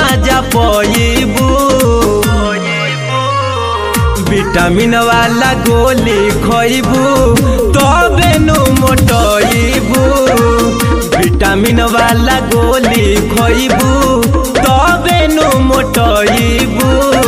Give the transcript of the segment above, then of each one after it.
माजा पईबू विटामिन वाला गोली खइबू तबे नु मोटइबू विटामिन वाला गोली खइबू तबे नु मोटइबू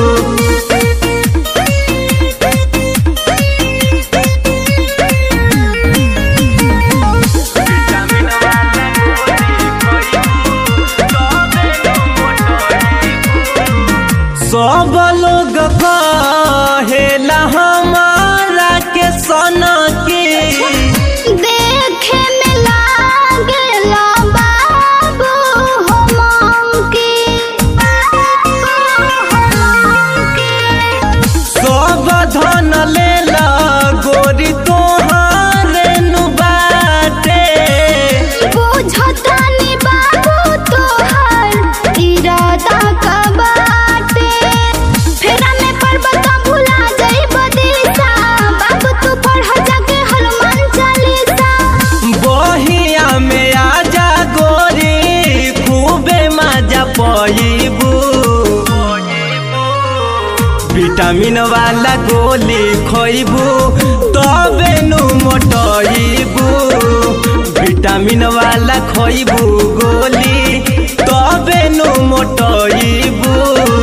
सब लोग कहेला हमारा के सना के देखे में लागेला बाबू हो मंकी सब धन लेला गोरी तोहारे नु बाटे बुझतानी बाबू तोहर इरादा का बाटे फेरा में पर्वत भुला जाइब दिशा बाबू तू पढ़ जाके हनुमान चालीसा बहिया में आजा गोरी खूबे मजा पईबू विटामिन वाला गोली खइबू तबे नु मोटइबू विटामिन वाला खइबू गोली तबे नु मोटइबू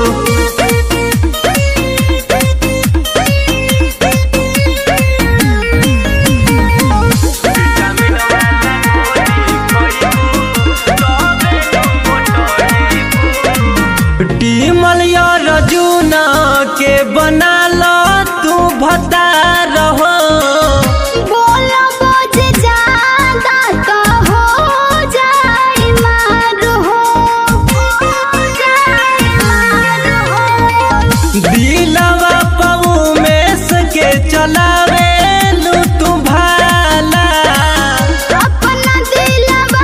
टीमल रजूना के बना लो तू भता रहो बोलो बोझ ज्यादा तो हो जाए मार हो हो जाए मार हो दिलवा पऊ में सके चलावे लू तू भाला अपना दिलवा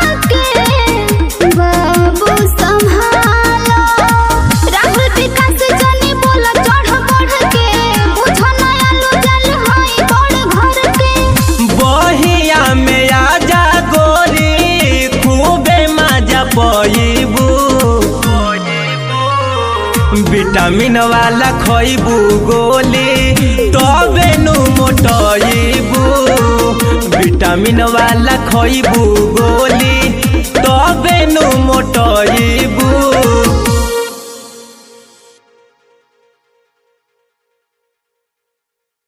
के बाबू संभालो राहुल विकास जनी बोला चढ़ बढ़ के बुझो नया लो जल हई बड़ घर के बहिया में आजा गोरी खूबे मजा पईबू विटामिन वाला खइबू गोली तबे नु मोटइबू विटामिन वाला खइबू गोली